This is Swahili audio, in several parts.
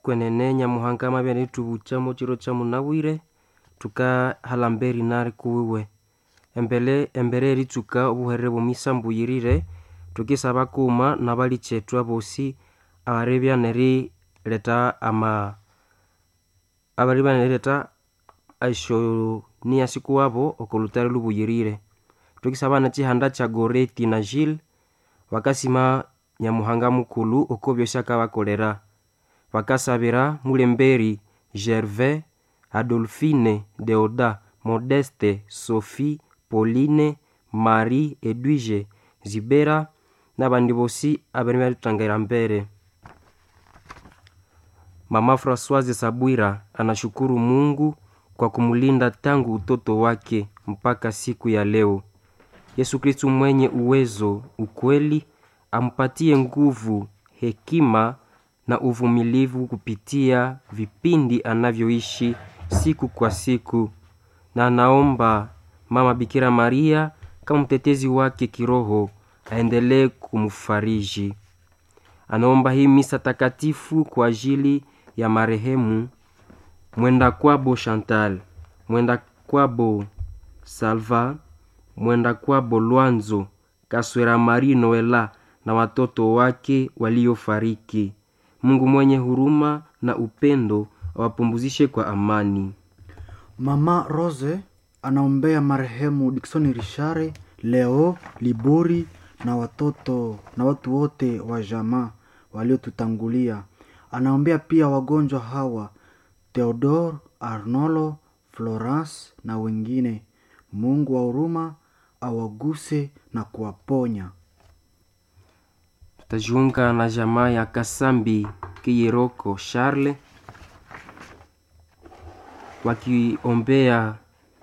kwenene nyamuhanga mabya nitubukyamo kiro kyamunabwire tukahala mberi nari kuwiwe embere embere eritsuka obuherere bw'omwisa mbuyirire tukisaba kuuma nabali kyethu abosi abaribya nerileta ama abaribya nerileta esyo nia sikuwabo okolutari lubuyirire tukisaba nekihanda kya goreti na gile bakasima nyamuhanga mukulu oko byosi akabakolera bakasabira mulemberi gervais adolphine deoda modeste sophie pauline marie edwige zibera n'abandi bosi abari balithangira mbere mama francoise sabwira anashukuru mungu kwa kumlinda tangu utoto wake mpaka siku ya leo yesu kristu mwenye uwezo ukweli ampatie nguvu hekima na uvumilivu kupitia vipindi anavyoishi siku kwa siku na anaomba mama bikira maria kama mtetezi wake kiroho aendelee kumfariji anaomba hii misa takatifu kwa ajili ya marehemu mwenda kwabo chantal mwenda kwabo salva mwenda kwabo lwanzo kaswera mari noela na watoto wake waliofariki mungu mwenye huruma na upendo awapumbuzishe kwa amani mama rose anaombea marehemu diksoni rishare leo libori na watoto na watu wote wa jamaa waliotutangulia anaombea pia wagonjwa hawa theodor arnolo florence na wengine mungu wa huruma awaguse na kuwaponya tutajiunga na jamaa ya kasambi kiyeroko charle wakiombea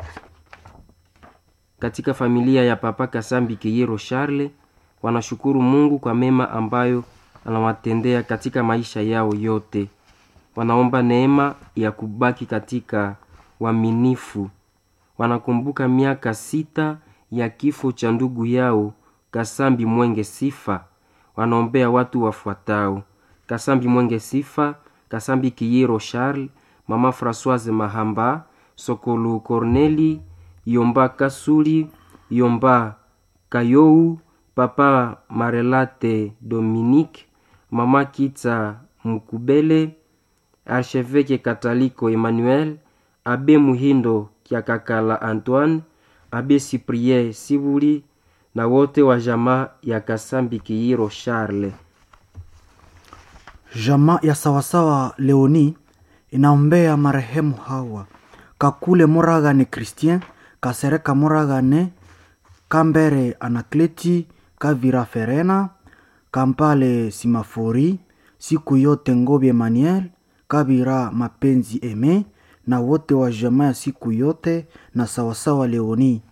katika familia ya papa kasambi kiyero charle wanashukuru mungu kwa mema ambayo anawatendea katika maisha yao yote wanaomba neema ya kubaki katika uaminifu wanakumbuka miaka sita ya kifo cha ndugu yao kasambi mwenge sifa wanaombea watu wafuatao kasambi mwenge sifa kasambi kiyero charles mama françoise mahamba sokolu corneli yomba kasuli yomba kayou papa marelate dominique mama kitsa mukubele archevêque kataliko emmanuel abe muhindo kyakakala antoine abe cyprien sibuli na wote wa jamaa ya kasambi kiyiro charle jamaa ya sawasawa leoni inaombea marehemu hawa kakule moragane christien kasereka moragane kambere anakleti kavira ferena kampale simafori siku yote ngobi emmanuel kavira mapenzi eme na wote wa jamaa ya siku yote na sawasawa leoni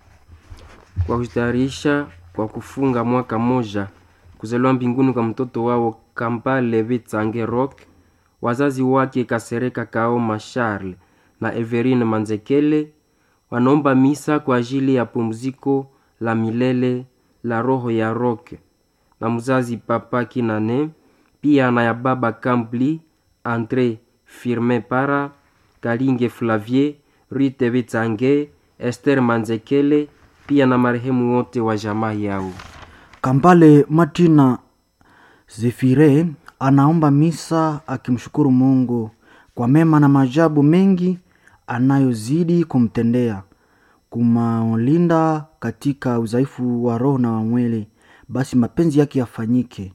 kwa kujitayarisha kwa kufunga mwaka moja kuzaliwa mbinguni kwa mtoto wao kampale vitsange rock wazazi wake kasereka kaoma charle na everine manzekele wanaomba misa kwa ajili ya pumziko la milele la roho ya rock na mzazi papa kinane pia na ya baba kambli andre firmin para kalinge flavier rite vitsange ester manzekele pia na marehemu wote wa jamaa yao kampale matina zefire anaomba misa akimshukuru mungu kwa mema na majabu mengi anayozidi kumtendea kumalinda katika udhaifu wa roho na wa mwili basi mapenzi yake yafanyike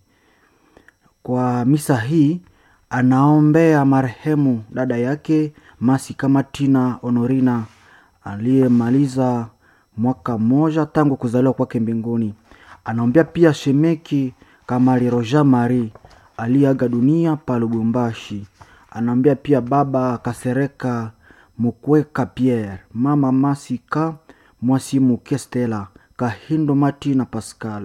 kwa misa hii anaombea marehemu dada yake masi kama tina honorina aliyemaliza mwaka mmoja tangu kuzaliwa kwake mbinguni anaombea pia shemeki kamali roja mari aliyeaga dunia pa lubumbashi anaombea pia baba kasereka mukweka pierre mama masika mwasimu kestela kahindo matina pascal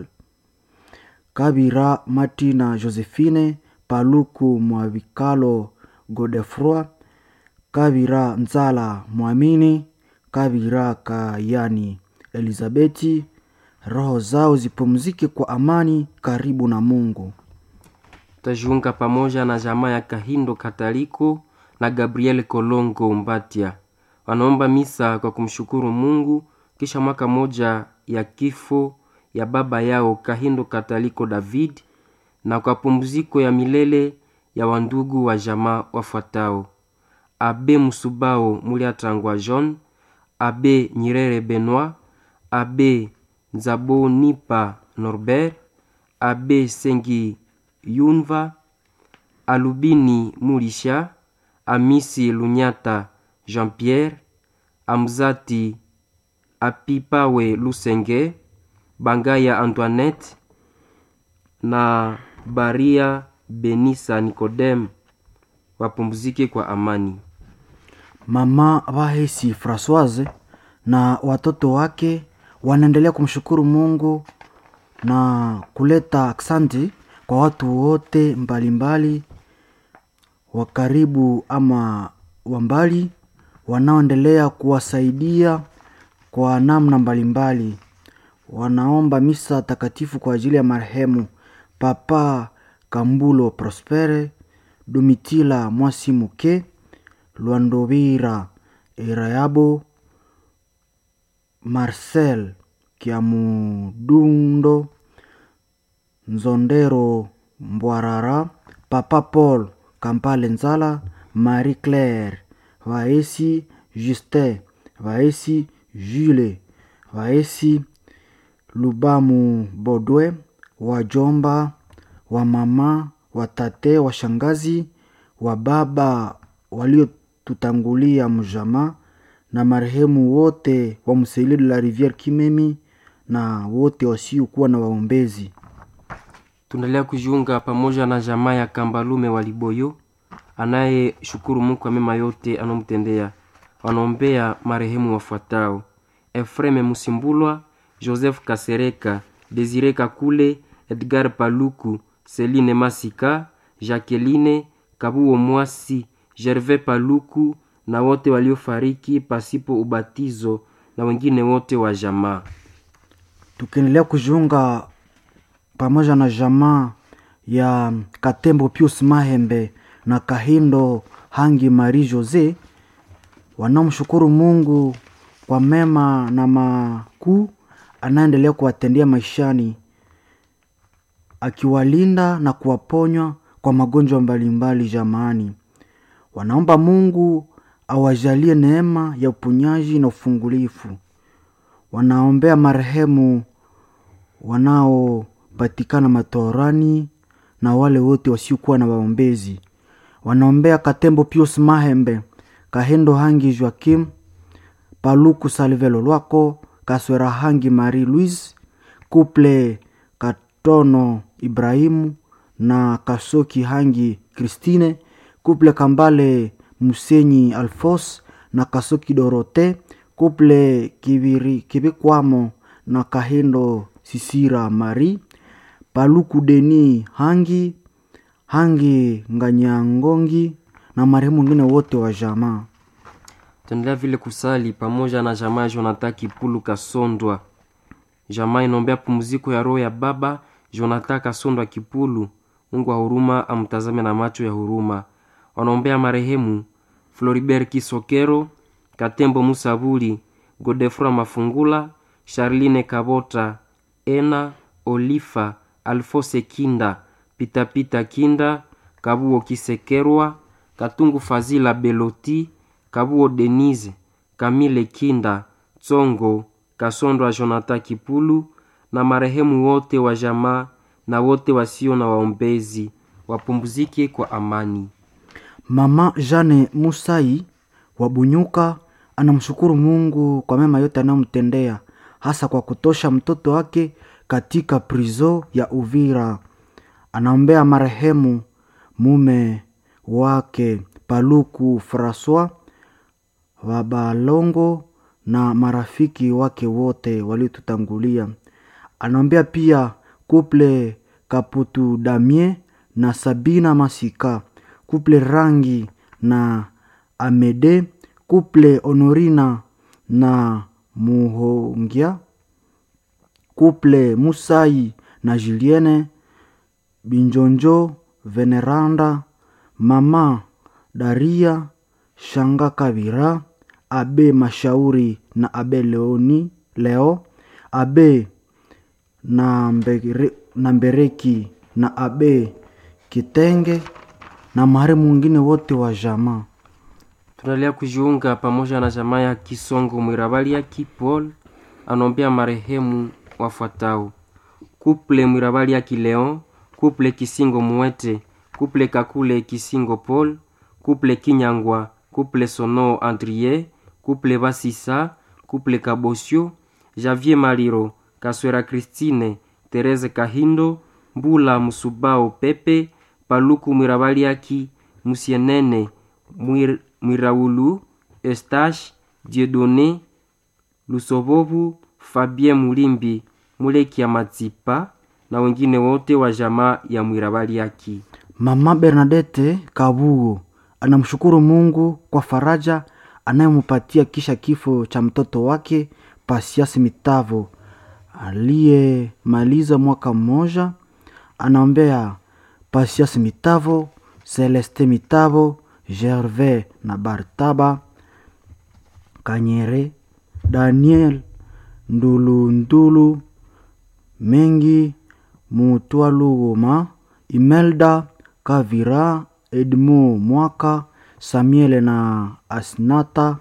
kabira matina josephine paluku mwavikalo godefroi kabira nzala mwamini kabira kayani elizabeti roho zao zipumzike kwa amani karibu na mungu tutajiunga pamoja na jamaa ya Kahindo Kataliko na Gabriel Kolongo Mbatia. Wanaomba misa kwa kumshukuru Mungu kisha mwaka moja ya kifo ya baba yao Kahindo Kataliko David na kwa pumziko ya milele ya wandugu wa jamaa wafuatao: Abe Musubao Muliatangwa John, Abe Nyirere Benoit, Abe Nzabonipa Norbert, Abe Sengi Yunva, Alubini Mulisha, Amisi Lunyata Jean-Pierre, Amzati Apipawe Lusenge, Bangaya Antoinette na Baria Benisa Nikodem wapumzike kwa amani. Mama Vahesi Francoise na watoto wake wanaendelea kumshukuru Mungu na kuleta aksanti kwa watu wote mbalimbali wa karibu ama wa mbali wanaoendelea kuwasaidia kwa namna mbalimbali. Wanaomba misa takatifu kwa ajili ya marehemu Papa Kambulo Prospere, Domitila Mwasimuke, Lwandovira Irayabo, Marcel Kiamudundo, Nzondero Mbwarara, Papa Paul Kampale Nzala, Marie Claire Vaesi, Justin Vaesi, Jules Vaesi, Lubamu Bodwe, wajomba, wa mama, watate, washangazi, wa baba waliotutangulia mjama na marehemu wote wa Mselile la Riviere Kimemi na wote wasiokuwa na waombezi. Tunaendelea kujiunga pamoja na jamaa ya Kambalume wa Liboyo anayeshukuru Mungu kwa mema yote anomtendea. Wanaombea marehemu wafuatao: Efreme Musimbulwa, Joseph Kasereka, Desire Kakule, Edgar Paluku, Celine Masika, Jacqueline Kabuo Mwasi, Gervais Paluku na wote waliofariki pasipo ubatizo na wengine wote wa jamaa. Tukiendelea kujiunga pamoja na jamaa ya Katembo Pius Mahembe na Kahindo Hangi Marie Jose wanaomshukuru Mungu kwa mema na makuu anaendelea kuwatendea maishani, akiwalinda na kuwaponywa kwa magonjwa mbalimbali jamaani. Wanaomba Mungu awajalie neema ya uponyaji na ufungulifu. Wanaombea marehemu wanaopatikana matorani na wale wote wasiokuwa na waombezi. Wanaombea Katembo Pius Mahembe, Kahendo Hangi Joakim, Paluku Salvelo Lwako, Kaswera Hangi Marie Louise, Kuple Katono Ibrahimu na Kasoki Hangi Christine, Kuple Kambale Musenyi Alfos na Kasoki Dorote, Kuple Kibiri, Kibikwamo na Kahendo Sisira Marie, Paluku Deni Hangi Hangi Nganyangongi na marehemu wengine wote wa jamaa. Tuendelea vile kusali pamoja na jamaa ya Jonathan Kipulu Kasondwa. Jamaa inaombea pumziko ya roho ya baba Jonathan Kasondwa Kipulu. Mungu wa huruma amtazame na macho ya huruma. Wanaombea marehemu Floribert Kisokero, Katembo Musabuli, Godefroy Mafungula, Charline Kabota, Ena Olifa, Alfose Kinda, Pitapita Kinda, Kabuo Kisekerwa, Katungu Fazila Beloti, Kabuo Denise, Kamile Kinda, Tsongo, Kasondwa Jonathan Kipulu na marehemu wote wa jamaa na wote wasio na waombezi wapumzike kwa amani. Mama Jane Musai wa Bunyuka anamshukuru Mungu kwa mema yote anayomtendea hasa kwa kutosha mtoto wake katika prizo ya Uvira. Anaombea marehemu mume wake Paluku Francois Wabalongo na marafiki wake wote waliotutangulia. Anaombea pia kuple Kaputu Damie na Sabina Masika, kuple Rangi na Amede, kuple Honorina na Muhongia, kuple Musai na Julienne Binjonjo veneranda mama daria shanga kavira abe mashauri na abe leoni leo abe na, mbere, na mbereki na abe kitenge na mahari mwingine wote wa jamaa tunaendelea kujiunga pamoja na jamaa ya kisongo mwirabaliaki paul anaombea marehemu wafuatao kuple mwirabaliaki leon kuple kisingo muete kuple kakule kisingo paul kuple kinyangwa kuple sono andrie kuple basisa kuple kabosio javier maliro kaswera kristine terese kahindo mbula musubao pepe paluku mwirabaliaki musienene mwir, mwiraulu estache diedone lusobovu fabien mulimbi mulekia matsipa na wengine wote wa jamaa ya mwirabaliaki mama bernadete kabugo anamshukuru mungu kwa faraja anayempatia kisha kifo cha mtoto wake pasiasi mitavo aliyemaliza mwaka mmoja anaombea pasiasi mitavo celeste mitavo gervais na bartaba kanyere daniel ndulundulu mengi mutwalugoma imelda kavira edmo mwaka samuel na asnata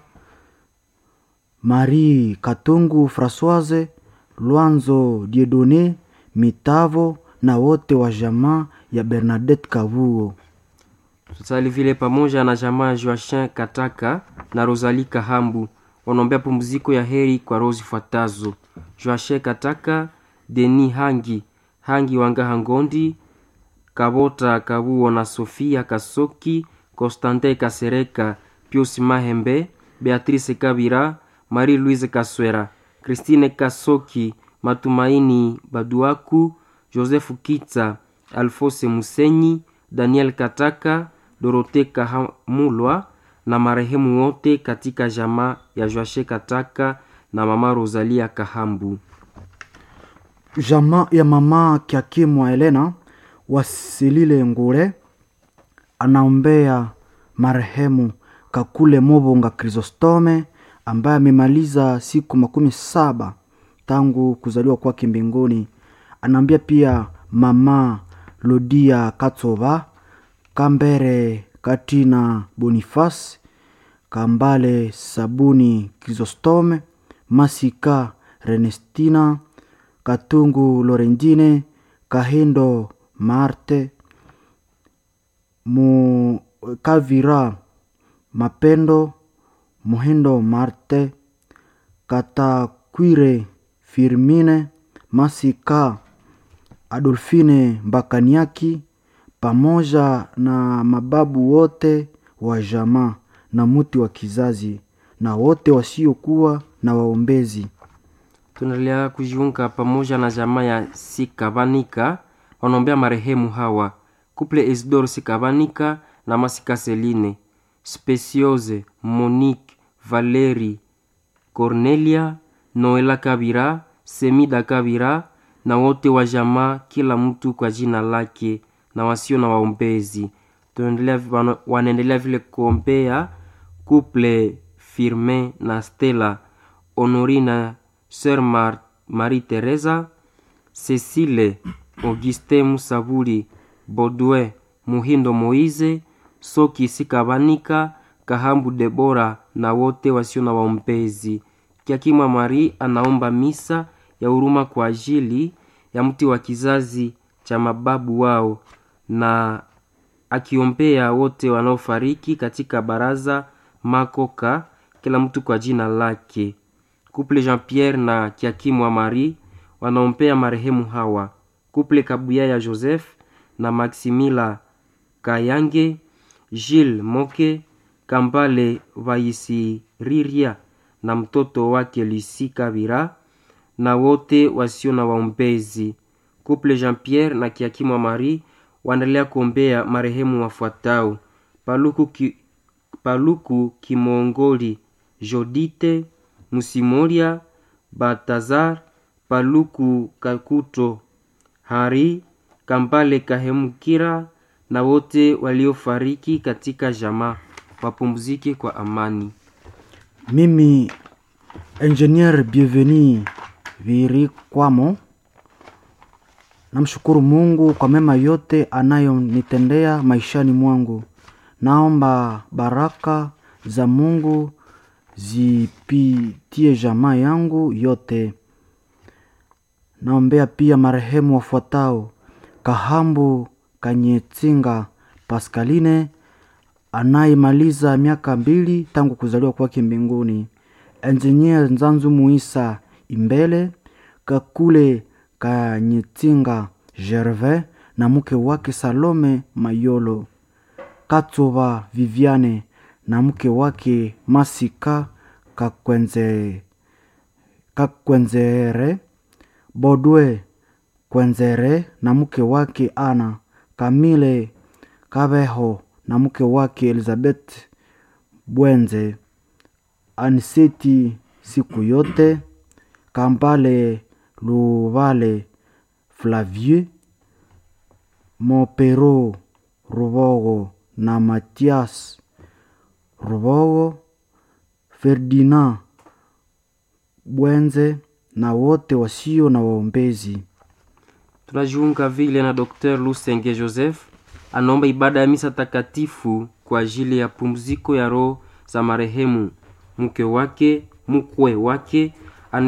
marie katungu françoise lwanzo diedone mitavo na wote wa jamaa ya bernadette kavuo tusali vile pamoja na jamaa ya joachin kataka na rosali kahambu wanaombea pumziko ya heri kwa roho zifuatazo joachin kataka deni hangi hangi wanga hangondi kabota kabuo na sofia kasoki constantin kasereka pius mahembe beatrice kabira marie louise kaswera christine kasoki matumaini baduaku joseph kitsa alfose musenyi daniel kataka dorote kahamulwa na marehemu wote katika jamaa ya joashe kataka na mama rosalia kahambu jamaa ya mama kiakimwa elena wasilile ngure anaombea marehemu kakule mobonga krisostome ambaye amemaliza siku makumi saba tangu kuzaliwa kwake mbinguni anaambia pia mama lodia katsoba kambere katina bonifas kambale sabuni krisostome masika renestina katungu lorendine kahindo marte mu kavira mapendo muhindo marte katakwire firmine masika adolfine mbakaniaki pamoja na mababu wote wa jamaa na muti wa kizazi na wote wasiokuwa na waombezi tunaendelea kujiunga pamoja na jamaa ya sikavanika wanaombea marehemu hawa kuple isidor sikavanika na masika seline speciose monique valeri cornelia noela kabira semida kabira na wote wa jamaa kila mtu kwa jina lake na wasio na waombezi tunaendelea wana- wanaendelea vile kuombea couple firmin na stella honorina sœur Mar marie teresa cecile augustin musabuli bodwe muhindo moize soki sikabanika kahambu debora na wote wasio na waombezi kiakimwa mari anaomba misa ya huruma kwa ajili ya mti wa kizazi cha mababu wao na akiombea wote wanaofariki katika baraza makoka kila mtu kwa jina lake kuple jean pierre na kiakimwa marie wanaombea marehemu hawa kuple kabuya ya joseph na maximila kayange gilles moke kambale vaisiriria na mtoto wake lusi kabira na wote wasio na waombezi kuple jean pierre na kiakimwa marie waendelea kuombea marehemu wafuatao paluku, ki, paluku kimongoli jodite musimoria batazar paluku kakuto hari kambale kahemukira na wote waliofariki katika jamaa wapumzike kwa amani. Mimi Engineer Bienvenu Virikwamo namshukuru Mungu kwa mema yote anayonitendea maishani mwangu. Naomba baraka za Mungu zipitie jamaa yangu yote. Naombea pia marehemu wafuatao: Kahambu Kanyetsinga Pascaline anayemaliza miaka mbili tangu kuzaliwa kwake mbinguni, Engineer Nzanzu Muisa Imbele, Kakule Kanyetsinga Gervais na mke wake Salome Mayolo, Katsuba Viviane na mke wake Masika Kakwenze, Kakwenzere, Bodwe Kwenzere na mke wake Ana, Kamile Kabeho na mke wake Elizabeth Bwenze, Aniseti siku yote, Kambale Luvale Flavieux, Mopero Rubogo na Matias Rubogo, Ferdinand Bwenze na wote wasio na waombezi. Tunajiunga vile na Dr. Lusenge Joseph anaomba ibada ya misa takatifu kwa ajili ya pumziko ya roho za marehemu mke wake, mkwe wake